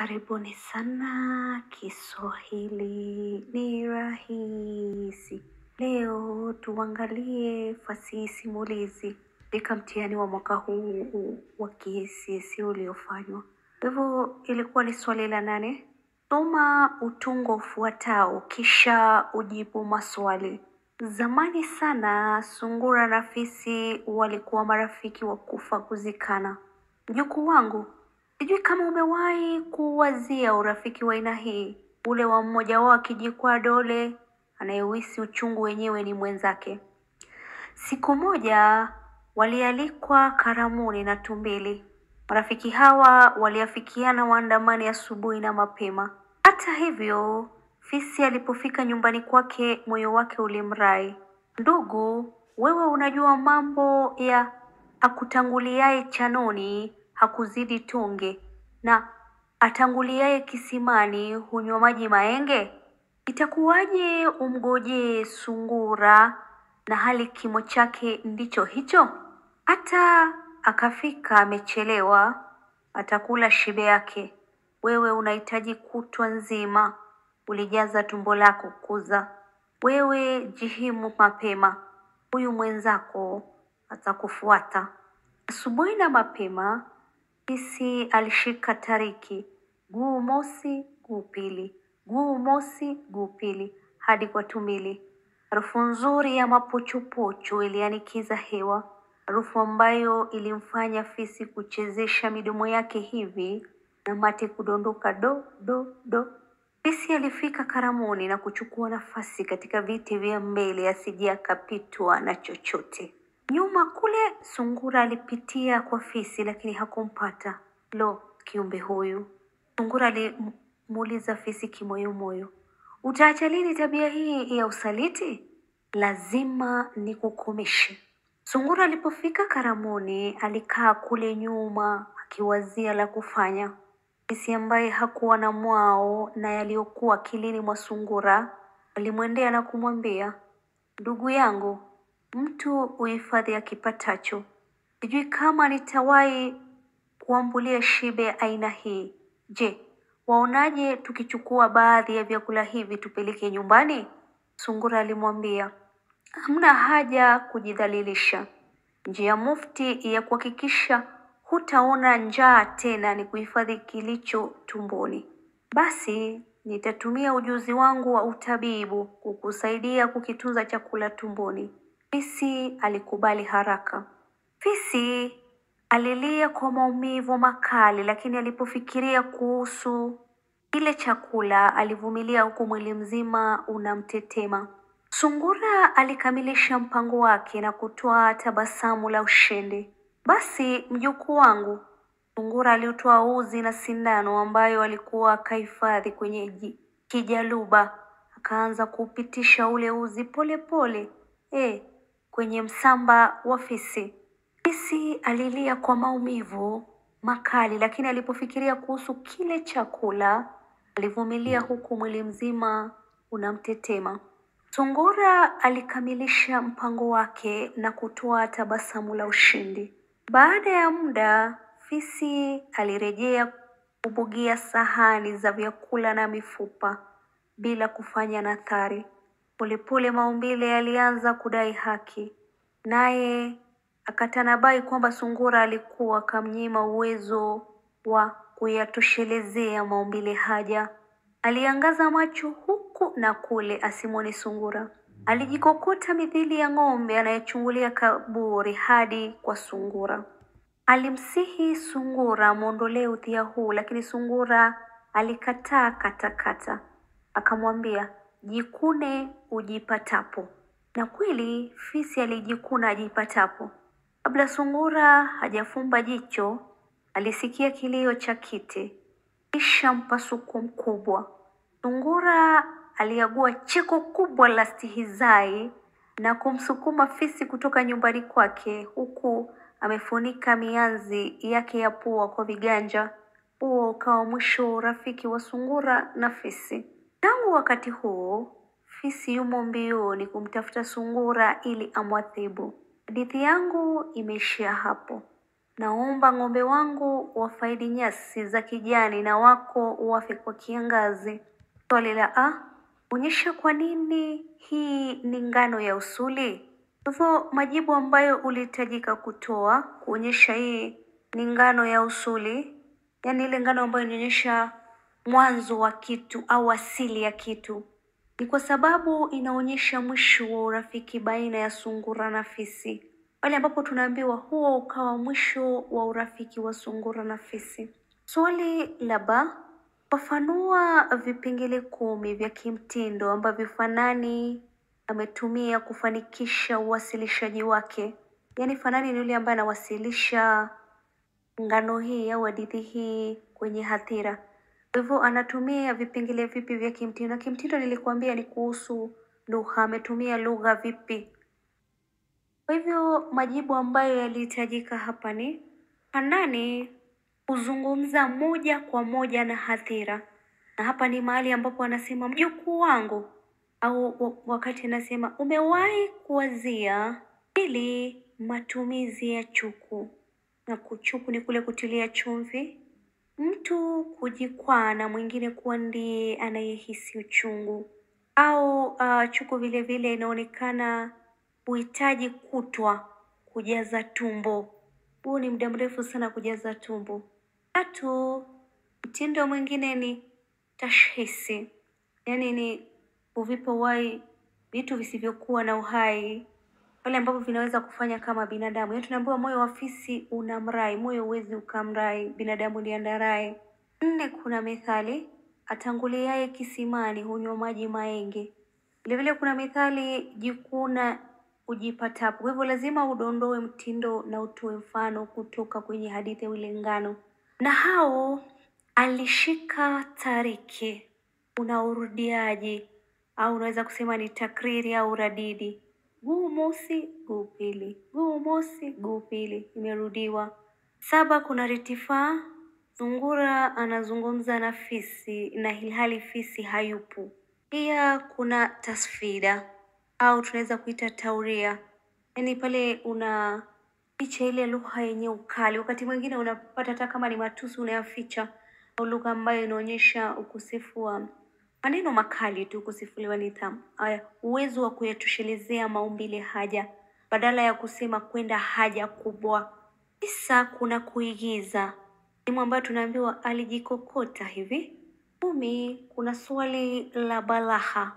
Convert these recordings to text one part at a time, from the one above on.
Karibuni sana Kiswahili ni rahisi. Leo tuangalie fasihi simulizi katika mtihani wa mwaka huu wa KCSE uliofanywa. Kwa hivyo ilikuwa ni swali la nane. Soma utungo ufuatao kisha ujibu maswali. Zamani sana sungura na fisi walikuwa marafiki wa kufa kuzikana. Mjukuu wangu, sijui kama umewahi kuwazia urafiki wa aina hii, ule wa mmoja wao akijikwaa dole, anayehisi uchungu wenyewe ni mwenzake. Siku moja walialikwa karamuni na tumbili. Marafiki hawa waliafikiana waandamani asubuhi na mapema. Hata hivyo, fisi alipofika nyumbani kwake, moyo wake ulimrai. Ndugu, wewe unajua mambo ya akutanguliaye chanoni hakuzidi tonge, na atanguliaye kisimani hunywa maji maenge? Itakuwaje umgojee sungura na hali kimo chake ndicho hicho? Hata akafika amechelewa, atakula shibe yake. Wewe unahitaji kutwa nzima, ulijaza tumbo lako kuza. Wewe jihimu mapema, huyu mwenzako atakufuata. Asubuhi na mapema, fisi alishika tariki, guu mosi, guu pili, guu mosi, guu pili, hadi kwa tumbili. Harufu nzuri ya mapochopocho ilianikiza hewa, harufu ambayo ilimfanya fisi kuchezesha midomo yake hivi na mate kudondoka do do do. Fisi alifika karamuni na kuchukua nafasi katika viti vya mbele asije akapitwa na chochote. Nyuma kule sungura alipitia kwa fisi lakini hakumpata. Lo, kiumbe huyu! Sungura alimuuliza fisi kimoyomoyo, utaacha lini tabia hii ya usaliti? Lazima nikukomeshe. Sungura alipofika karamuni alikaa kule nyuma akiwazia la kufanya. Fisi ambaye hakuwa na mwao na yaliyokuwa akilini mwa sungura alimwendea na kumwambia, ndugu yangu, mtu uhifadhi akipatacho. Sijui kama nitawahi kuambulia shibe ya aina hii. Je, waonaje tukichukua baadhi ya vyakula hivi tupeleke nyumbani? Sungura alimwambia, hamna haja kujidhalilisha. Njia mufti ya kuhakikisha hutaona njaa tena ni kuhifadhi kilicho tumboni. Basi nitatumia ujuzi wangu wa utabibu kukusaidia kukitunza chakula tumboni. Fisi alikubali haraka. Fisi alilia kwa maumivu makali, lakini alipofikiria kuhusu kile chakula alivumilia huku mwili mzima unamtetema. Sungura alikamilisha mpango wake na kutoa tabasamu la ushindi. Basi mjukuu wangu, sungura aliotoa uzi na sindano ambayo alikuwa akahifadhi kwenye ji- kijaluba, akaanza kuupitisha ule uzi pole pole, eh, kwenye msamba wa fisi. Fisi alilia kwa maumivu makali, lakini alipofikiria kuhusu kile chakula alivumilia huku mwili mzima unamtetema. Sungura alikamilisha mpango wake na kutoa tabasamu la ushindi. Baada ya muda, fisi alirejea kubugia sahani za vyakula na mifupa bila kufanya nathari. Polepole maumbile yalianza kudai haki, naye akatanabai kwamba sungura alikuwa akamnyima uwezo wa kuyatoshelezea maumbile haja. Aliangaza macho huku na kule asimwone sungura. Alijikokota mithili ya ng'ombe anayechungulia kaburi hadi kwa sungura. Alimsihi sungura amwondolee udhia huu, lakini sungura alikataa katakata. Akamwambia, jikune ujipatapo. Na kweli fisi alijikuna ajipatapo. Kabla sungura hajafumba jicho, alisikia kilio cha kite, kisha mpasuko mkubwa. Sungura aliagua cheko kubwa la stihizai na kumsukuma fisi kutoka nyumbani kwake, huku amefunika mianzi yake ya pua kwa viganja. Huo ukawa mwisho wa urafiki wa sungura na fisi. Tangu wakati huo, fisi yumo mbioni kumtafuta sungura ili amwadhibu. Hadithi yangu imeishia hapo. Naomba ng'ombe wangu wafaidi nyasi za kijani na wako wafe kwa kiangazi. Swali la a, onyesha kwa nini hii ni ngano ya usuli. Kwa hivyo majibu ambayo ulihitajika kutoa kuonyesha hii ni ngano ya usuli, yaani ile ngano ambayo inaonyesha mwanzo wa kitu au asili ya kitu, ni kwa sababu inaonyesha mwisho wa urafiki baina ya sungura na fisi, pale ambapo tunaambiwa huo ukawa mwisho wa urafiki wa sungura na fisi. Swali la ba, fafanua vipengele kumi vya kimtindo ambavyo Fanani ametumia kufanikisha uwasilishaji wake. Yaani Fanani ni yule ambaye anawasilisha ngano hii au hadithi hii kwenye hadhira. Kwa hivyo anatumia vipengele vipi vya kimtindo? Na kimtindo nilikuambia ni kuhusu lugha, ametumia lugha vipi? Kwa hivyo majibu ambayo yalihitajika hapa ni Hanani huzungumza moja kwa moja na hadhira, na hapa ni mahali ambapo anasema mjukuu wangu, au wa- wakati anasema umewahi kuwazia. Pili, matumizi ya chuku, na kuchuku ni kule kutilia chumvi. Mtu kujikwaa na mwingine kuwa ndiye anayehisi uchungu au uh, chuku vile vile inaonekana huhitaji kutwa kujaza tumbo. Huu ni muda mrefu sana kujaza tumbo. Tatu, mtindo mwingine ni tashhisi, yaani ni kuvipa uhai vitu visivyokuwa na uhai pale ambapo vinaweza kufanya kama binadamu. Yaani tunaambiwa moyo wa fisi una mrai, moyo huwezi ukamrai, binadamu ndiye andarai. Nne, kuna methali atanguliaye kisimani hunywa maji maenge. Vilevile kuna methali jikuna ujipatapo. Kwa hivyo lazima udondoe mtindo na utoe mfano kutoka kwenye hadithi ya ule ngano. Na hao alishika tariki, una urudiaji au unaweza kusema ni takriri au radidi. Guu mosi, guu pili, guu mosi, guu pili, imerudiwa. Saba, kuna ritifaa. Sungura anazungumza na fisi na ilhali fisi hayupo. Pia kuna tasfida au tunaweza kuita tauria, yaani pale una ficha ile lugha yenye ukali. Wakati mwingine unapata hata kama ni matusi unayaficha, au lugha ambayo inaonyesha ukosefu wa maneno makali tu, ukosefu wa nidhamu. Haya, uwezo wa kuyatoshelezea maumbile haja badala ya kusema kwenda haja kubwa. Tisa, kuna kuigiza, sehemu ambayo tunaambiwa alijikokota hivi. Kumi, kuna swali la balagha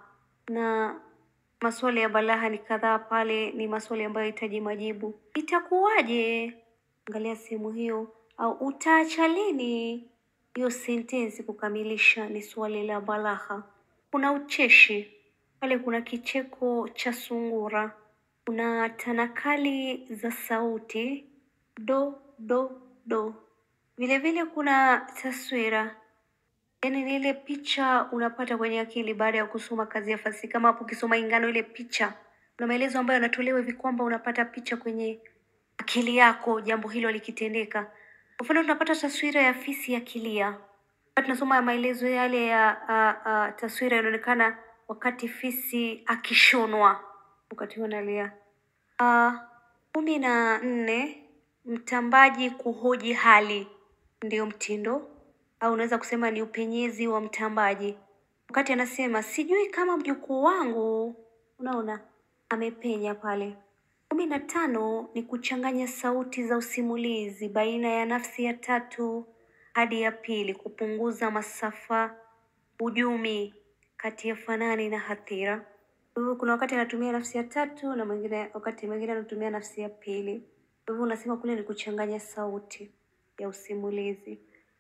na maswali ya balagha ni kadhaa pale, ni maswali ambayo yahitaji majibu. Itakuwaje? Angalia sehemu hiyo, au utaacha lini? Hiyo sentensi kukamilisha ni swali la balagha. Kuna ucheshi pale, kuna kicheko cha sungura, kuna tanakali za sauti do do do. Vile vile kuna taswira Yaani ni ile picha unapata kwenye akili baada ya kusoma kazi ya fasihi. Kama hapo ukisoma Ingano, ile picha na maelezo ambayo yanatolewa hivi kwamba unapata picha kwenye akili yako, jambo hilo likitendeka. Kwa mfano, tunapata taswira ya fisi akilia. Wakati tunasoma maelezo yale ya uh, uh, taswira inaonekana wakati fisi akishonwa, wakati huo analia. Uh, kumi na nne mtambaji kuhoji hali ndio mtindo au unaweza kusema ni upenyezi wa mtambaji. Wakati anasema sijui kama mjukuu wangu, unaona amepenya pale. Kumi na tano ni kuchanganya sauti za usimulizi baina ya nafsi ya tatu hadi ya pili, kupunguza masafa ujumi kati ya fanani na hathira. Kwa hivyo kuna wakati anatumia nafsi ya tatu na mwingine, wakati mwingine anatumia nafsi ya pili. Kwa hivyo unasema kule ni kuchanganya sauti ya usimulizi.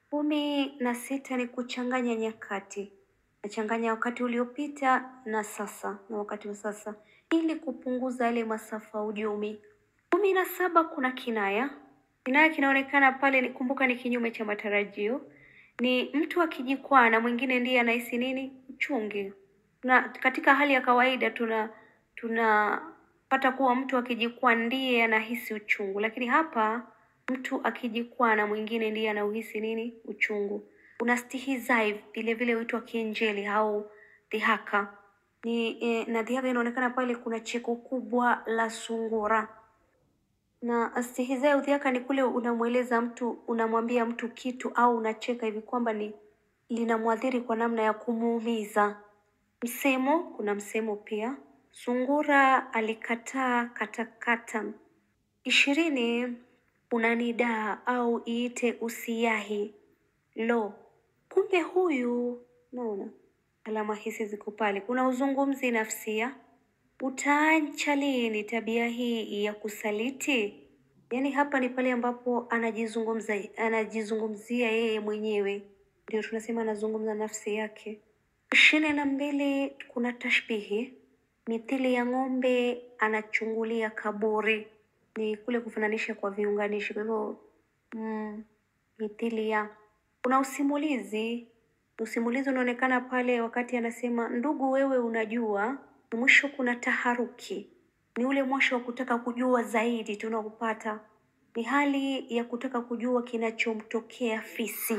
Kumi na sita ni kuchanganya nyakati, nachanganya wakati uliopita na sasa na wakati wa sasa ili kupunguza yale masafa ujumi. Kumi na saba kuna kinaya. Kinaya kinaonekana pale, ni kumbuka, ni kinyume cha matarajio. Ni mtu akijikwaa na mwingine ndiye anahisi nini? Uchungi. Na katika hali ya kawaida tuna tunapata kuwa mtu akijikwaa ndiye anahisi uchungu, lakini hapa mtu akijikwaa na mwingine ndiye anauhisi nini? Uchungu. Kuna stihizai vile vile huitwa kienjeli au dhihaka ni eh, na dhihaka inaonekana pale, kuna cheko kubwa la sungura. na stihizaa udhiaka ni kule unamweleza mtu, unamwambia mtu kitu au unacheka hivi kwamba ni linamwathiri kwa namna ya kumuumiza. Msemo, kuna msemo pia. Sungura alikataa katakata. Ishirini, unanidaa au iite usiyahi. Lo, kumbe huyu. Naona alama hizi ziko pale. Kuna uzungumzi nafsia. Utaacha lini tabia hii ya kusaliti? Yaani hapa ni pale ambapo anajizungumza anajizungumzia yeye mwenyewe, ndio tunasema anazungumza nafsi yake. Ishirini na mbili kuna tashbihi, mithili ya ng'ombe anachungulia kaburi, ni kule kufananisha kwa viunganishi. Kwa hivyo mm, mithili ya. Kuna usimulizi, usimulizi unaonekana pale wakati anasema ndugu, wewe unajua. Na mwisho kuna taharuki, ni ule mwisho wa kutaka kujua zaidi tunaopata, ni hali ya kutaka kujua kinachomtokea fisi.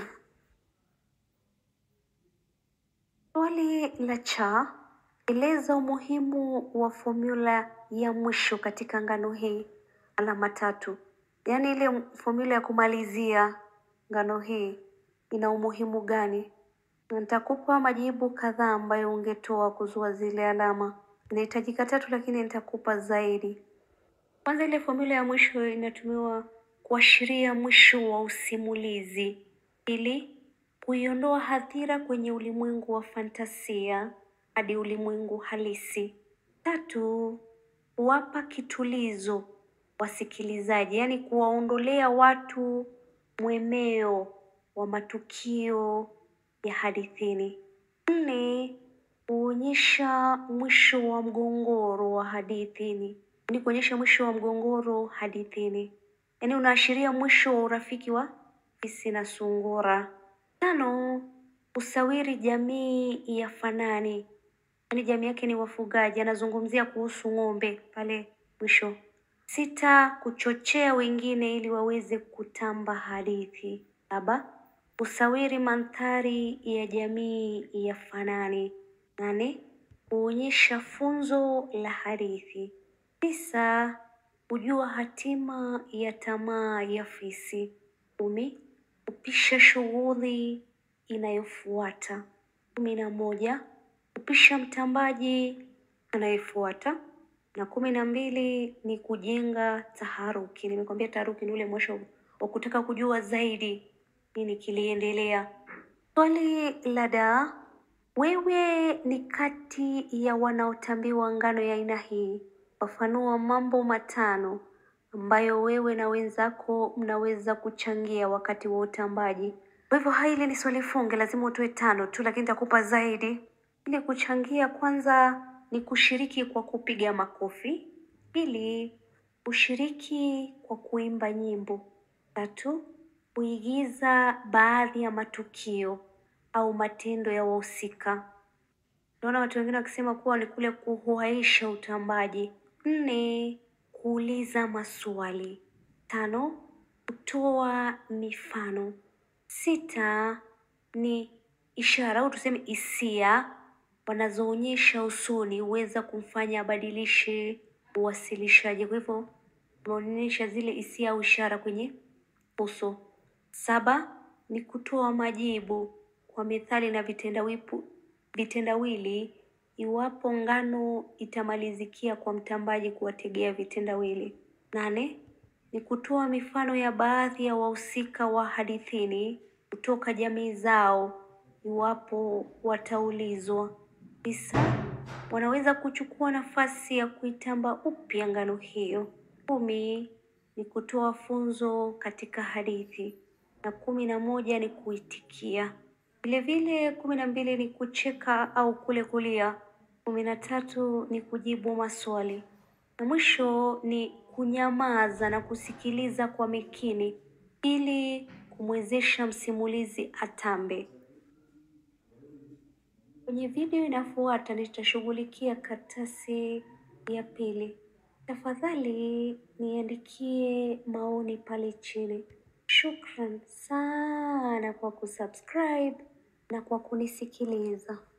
Swali la cha, eleza umuhimu wa fomula ya mwisho katika ngano hii. Alama tatu, yaani ile fomula ya kumalizia ngano hii ina umuhimu gani? Na Nitakupa majibu kadhaa ambayo ungetoa kuzua zile alama. Inahitajika tatu, lakini nitakupa zaidi. Kwanza, ile fomula ya mwisho inatumiwa kuashiria mwisho wa usimulizi. Pili, kuiondoa hadhira kwenye ulimwengu wa fantasia hadi ulimwengu halisi. Tatu, kuwapa kitulizo wasikilizaji, yaani kuwaondolea watu mwemeo wa matukio ya hadithini. Nne, kuonyesha mwisho wa mgongoro wa hadithini, ni kuonyesha mwisho wa mgongoro hadithini, yaani unaashiria mwisho wa urafiki wa fisi na sungura. Tano, usawiri jamii ya fanani, yaani jamii yake ni wafugaji, anazungumzia kuhusu ng'ombe pale mwisho. Sita, kuchochea wengine ili waweze kutamba hadithi. Saba, usawiri mandhari ya jamii ya fanani. Nane, kuonyesha funzo la hadithi. Tisa, kujua hatima ya tamaa ya fisi. Kumi, kupisha shughuli inayofuata. Kumi na moja, kupisha mtambaji anayefuata. Na kumi na mbili ni kujenga taharuki. Nimekwambia taharuki ni ule mwisho wa kutaka kujua zaidi nini kiliendelea. Swali la da, wewe ni kati ya wanaotambiwa ngano ya aina hii. Fafanua mambo matano ambayo wewe na wenzako mnaweza kuchangia wakati wa utambaji. Kwa hivyo hili ni swali funge, lazima utoe tano tu, lakini nitakupa zaidi. Ili kuchangia, kwanza ni kushiriki kwa kupiga makofi. Pili, kushiriki kwa kuimba nyimbo. Tatu, kuigiza baadhi ya matukio au matendo ya wahusika. Naona watu wengine wakisema kuwa ni kule kuhuaisha utambaji. Nne, kuuliza maswali. Tano, kutoa mifano. Sita, ni ishara au tuseme hisia wanazoonyesha usoni huweza kumfanya abadilishe uwasilishaji. Kwa hivyo unaonyesha zile hisia au ishara kwenye uso. Saba ni kutoa majibu kwa methali na vitendawipu vitendawili iwapo ngano itamalizikia kwa mtambaji kuwategea vitendawili. Nane ni kutoa mifano ya baadhi ya wahusika wa hadithini kutoka jamii zao iwapo wataulizwa. Tisa, wanaweza kuchukua nafasi ya kuitamba upya ngano hiyo. Kumi ni kutoa funzo katika hadithi na kumi na moja ni kuitikia. Vilevile kumi na mbili ni kucheka au kule kulia. Kumi na tatu ni kujibu maswali na mwisho ni kunyamaza na kusikiliza kwa makini ili kumwezesha msimulizi atambe. Kwenye video inafuata nitashughulikia karatasi ya pili. Tafadhali niandikie maoni pale chini. Shukran sana kwa kusubscribe na kwa kunisikiliza.